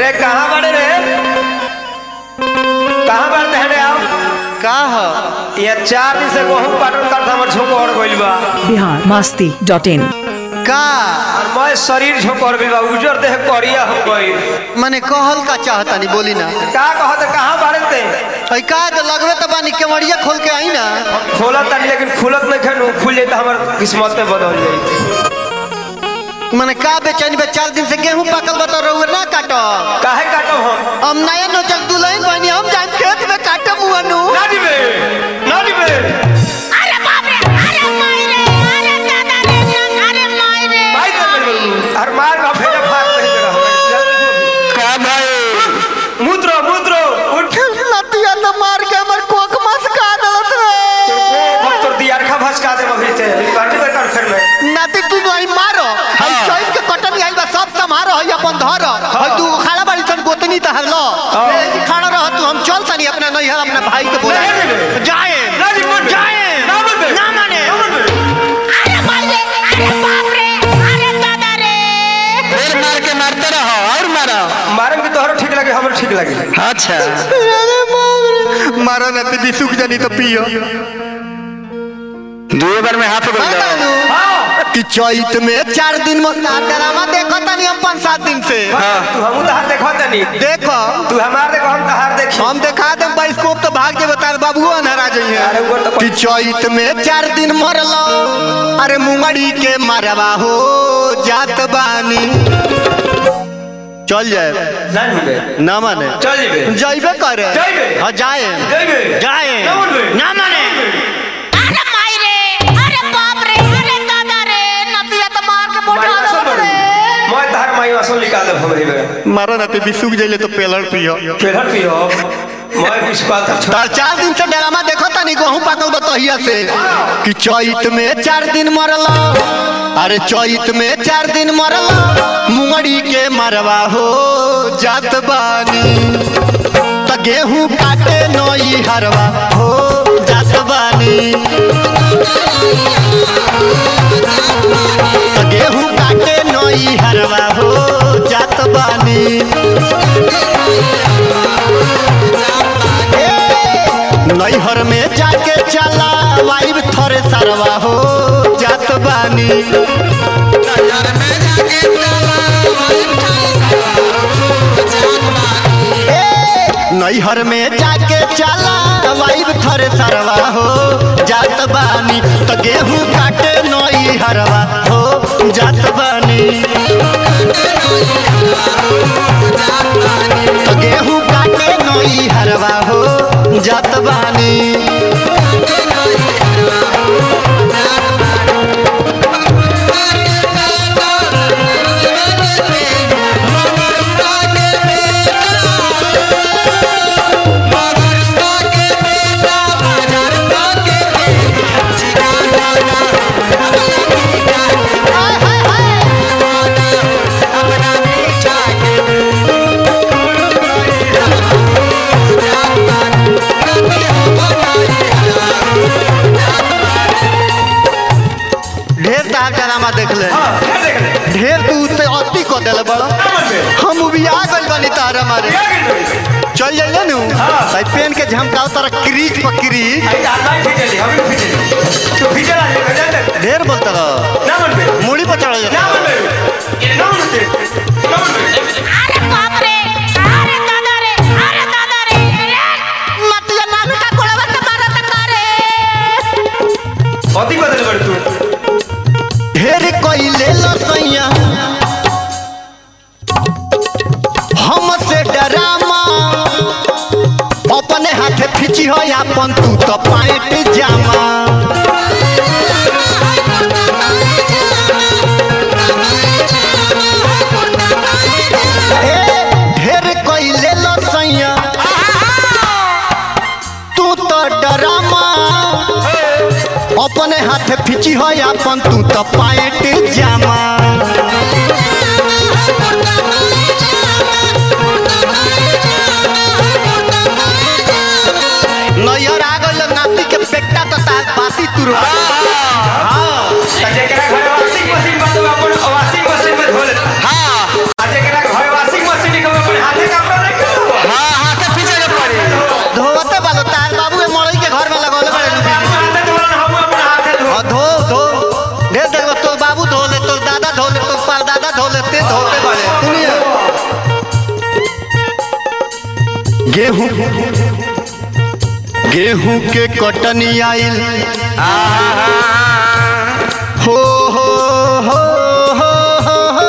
रे कहाँ बड़े रे कहाँ बढ़ते हैं रे आप का ह ये चार दिन से गेहूं काटल काटल हमर झोंकोर गइल बा बिहार मस्ती डॉट इन का और मैं शरीर झोंकोर गइल बा उजर देह करिया हो गइल मने कहल का चाहतानी बोली ना का कहत कहाँ बढ़ते ऐ का तो लगवे तो बानी केवड़िया खोल के आई ना खोलत तानी लेकिन खुलत नहीं खनु खुल जाई तो हमर किस्मत में बदल जाई मने का बेचैनी बे चार दिन से गेहूं पकल बता रहुए ना काटो काहे काटब हम हम नया नोचक दुल्हन बनी हम जाए खेत में काटब मुअनु ना दिबे ना दिबे अरे बाप रे अरे माई रे अरे दादा रे अरे माई रे भाई दे हर मार का फेरे फाड़ नहीं दे रहा का भाई मुद्रो मुद्रो उठ नतिया तो मार के हमर कोक मस का दलत रे अब तो दियार खा भसका दे अभी ते काटे पे कर फिर में नाती तू नहीं मारो हम चोइस के कटन आइल बा सब समारो है अपन धर है तू खाड़ा बाड़ी सन गोतनी तहर लो ए, खाड़ा रह तू हम चल तनी अपना नहीं है अपना भाई के बोला नहीं, नहीं। जाए ना जी मत जाए ना मत ना माने ना मत अरे माई रे अरे बाप रे अरे दादा रे फिर मार के मारते रहो और मारो मारम के तोहरो ठीक लगे हमरो ठीक लगे अच्छा मारो ना ती सुख जानी तो पियो दुए बार में हाथ बढ़ जाओ हां कि चैत में चार दिन में ड्रामा देखो तनी हम पाँच सात दिन से तू हमू तो हाथ देखो तनी देखो तू हमार देखो हम तहार देखी हम देखा दे बाइस्कोप तो भाग जे बता बाबू अनहरा अरे जाइए ऊपर तो कि चैत में चार दिन मरलो अरे मुंगड़ी के मारवा हो जात बानी चल जाए ना ढूंढे ना माने चल जेबे जाइबे करे जाइबे। हाँ जाए जाइबे। जाए ना मानबे। ना माने अरे माई रे अरे बाप रे अरे दादा रे नतिया तो मार के माई मोटा असल दो बड़ी रे मैं तहार माई असल निकाल दे हमरी में मारो ना ते बिसुक जाइले तो पेलर पियो फिर हट पियो मैं बिस्कुट तक छोड़ तार चार दिन से ड्रामा देखो तनी गेहूं पाकल बतहिया से कि चैत में चार दिन मरला अरे चैत में चार दिन मरला मुंगड़ी के मरवा हो जात बानी त गेहूं काटे नई हरवा हो जात बानी त गेहूं काटे नई हरवा हो जात बानी नैहर में जाके चला वाइब थोड़े सरवा हो जात बानी ए, नैहर में जाके चला वाइब थोड़े सरवा हो जात बानी तो गेहूं काटे नई हरवा हो जात बानी तो गेहूं काटे नई हरवा हो जात बानी ढेर तार ड्रामा देख ले हां क्या देख ले ढेर तू ते अति को देले बड़ा हम भी आ गइल बानी तारा मारे क्या गिर चल जाइए नु हाँ। भाई पेन के झमकाओ तारा क्रीज पर क्रीज आई दादा खींचली हम खींचली तू खींचला है गजन ढेर बोलता रहो ना मन पे मुड़ी पर चढ़ ना जा मन पे ना मन पे ना मन पे अरे बाप रे अरे दादा रे अरे दादा रे नतिया नानू का गोड़वा तो मारा तो करे अति बदल बड़ तू ढेर कोई ले लो सैया हमसे डरामा अपने हाथे खींची हो अपन तू तो पाइट जामा ए, ढेर कोई ले लो सैया तू तो डरामा अपने हाथे फिची हो अपन तू तो पाइट जामा नैयर आ गइल नाती के पेटा तो तार बाती तुरवा जेकरा घर वॉशिंग मशीन बा तो अपन वॉशिंग मशीन में धो लेता हाँ आ जेकरा घर वॉशिंग मशीन के अपन हाथे गेहूं गेहूं के कटनी आइल हो हो हो हो हो हो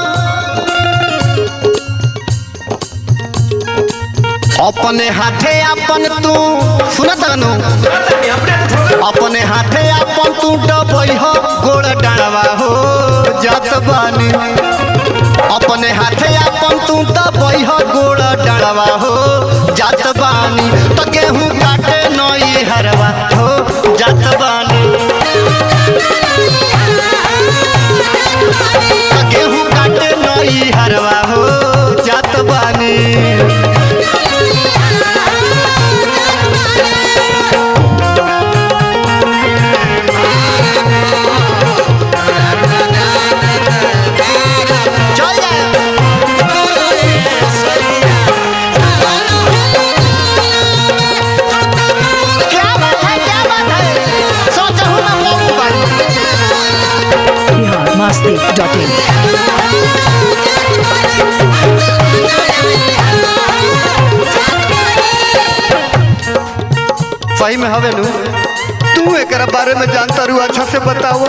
अपने हाथे अपन तू सुनत नु अपने हाथे अपन तू डबई हो गोड़ डाड़वा हो जात बानी अपने हाथे अपन तू दबई हो गोड़ डाड़वा हो जात बानी तो गेहूं काटे नई हरवा हो जात बानी तो गेहूं काटे नई हरवा हो जात बानी चल जाए क्या बात है क्या बात है सोचा हूँ मैं मऊ बानी बिहार मस्ती डॉट इन सही में हवे नु तू एकरा बारे में जानता रू अच्छा से बताओ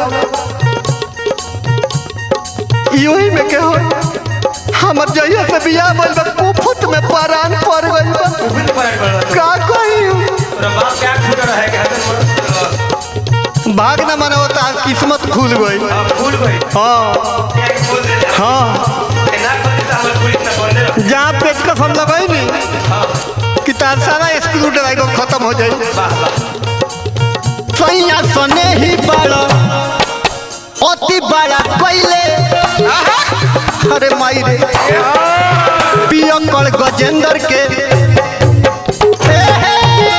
योही में के हो हमर जइया से बियाह भइल बा कुफुत में परान पड़ गइल बा का कही भाग न मना होता किस्मत खुल गई हाँ हाँ जहाँ पेचकस हम लगाई नी कि तार सारा स्क्रू ड्राइवर खत्म हो जाए सैया सने ही बड़ा अति बड़ा कैले अरे माई रे पियकड़ गजेंद्र के हे, हे।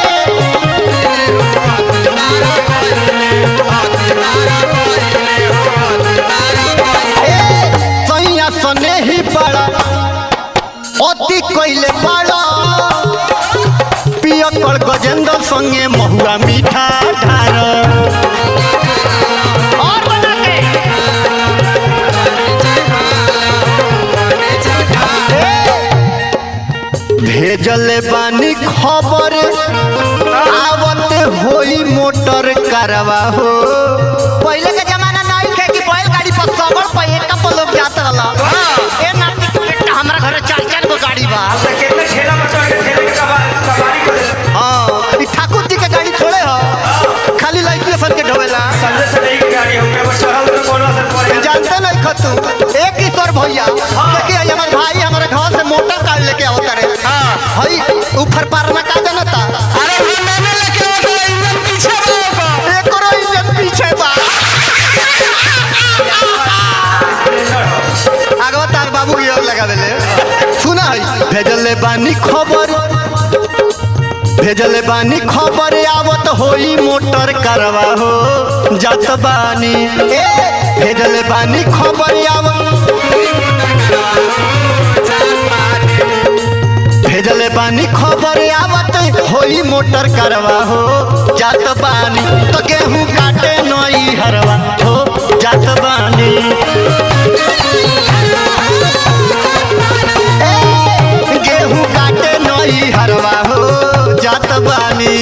ए, सैया सने ही बड़ा अति कैले बड़ा पियकड़ गजेंद्र संगे महुआ मीठा ढार और बना के भेजले बानी खबर आवत होई मोटर करवा हो पहले के जमाना नहीं थे कि बैलगाड़ी पर सबर पे एक कप लोग जात रहला ए नाती के बेटा हमरा घरे चार चार गो गाड़ी बा हाँ ई ठाकुर जी के गाड़ी थोड़े हो खाली लड़की सन के ढोवेला जानते नहीं खतू एक ईश्वर भैया देखिए आई हमारे भाई हमारे घर से मोटर कार लेके आओ तारे हई ऊपर पार में का जनता अरे मैंने लेके आओ इंजन पीछे बा एकरो इंजन पीछे बा आगवा तार बाबू की ओर लगा देले सुना है भेजले बानी खबर भेजले बानी खबर आवत होई मोटर करवा हो जात बानी ए भेजले बानी खबर आवत भेजले बानी खबर आवत होई मोटर करवा हो जात बानी तो गेहूं काटे नई हरवा हो जात बानी ए, गेहूं काटे नई हरवा हो जात बानी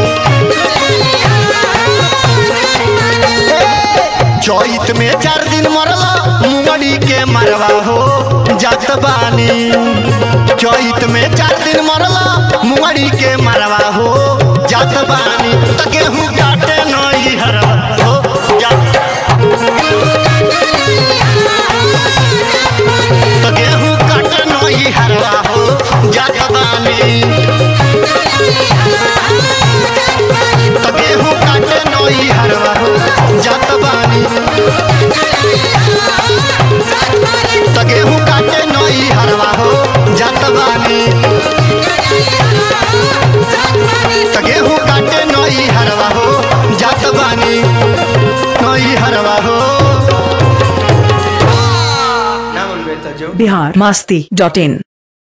चैत में चार दिन मरला मुंगड़ी के मरवा हो जात बानी चैत में चार दिन मरला मुंगड़ी के मरवा हो जात बानी त गेहूं काटे नई हरवा हो जात त गेहूं काटे नई हरवा हो जात बानी त गेहूं काटे नई हरवा हो जात बानी त गेहूं काटे नई हरवा हो जात बानी त गेहूं काटे नई हरवा हो जात बानी नई हरवा हो बिहार मस्ती डॉट इन